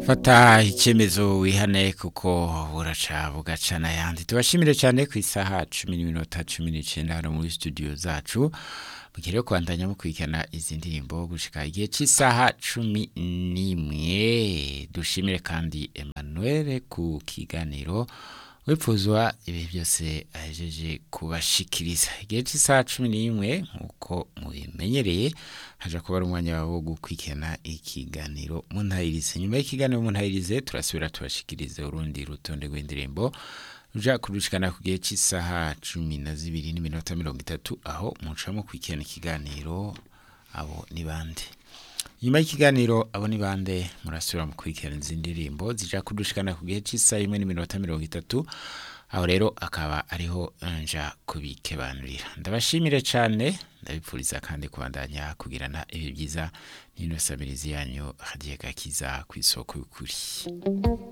fata icyemezo wihane kuko buraca bugaca n'ayandi tubashimire cyane ku isaha cumi n'iminota cumi n'icyenda hano muri studio zacu mugere kwandanya mukurikirana izi ndirimbo gushika igihe cy'isaha cumi n'imwe dushimire kandi Emmanuel ku kiganiro wipfuzwa ibi byose ahejeje kubashikiriza igihe cy'isaha cumi n'imwe nk'uko mubimenyereye haja kuba ari umwanya wabo wo gukurikirana ikiganiro muntayirize nyuma y'ikiganiro muntayirize turasubira tubashikirize urundi rutonde rw'indirimbo ruja kurushikana ku gihe cy'isaha cumi na zibiri n'iminota mirongo itatu aho mucamo kwikirana ikiganiro abo ni bande nyuma y'ikiganiro abo ni bande murasubira mu kurikirana izi ndirimbo zija kudushikana ku gihe cy'isaha imwe n'iminota mirongo itatu aho rero akaba ariho nja kubikebanurira ndabashimire cyane ndabipfuriza kandi kubandanya kugirana ibi byiza n'ino sabirizi yanyu hagiye gakiza ku isoko y'ukuri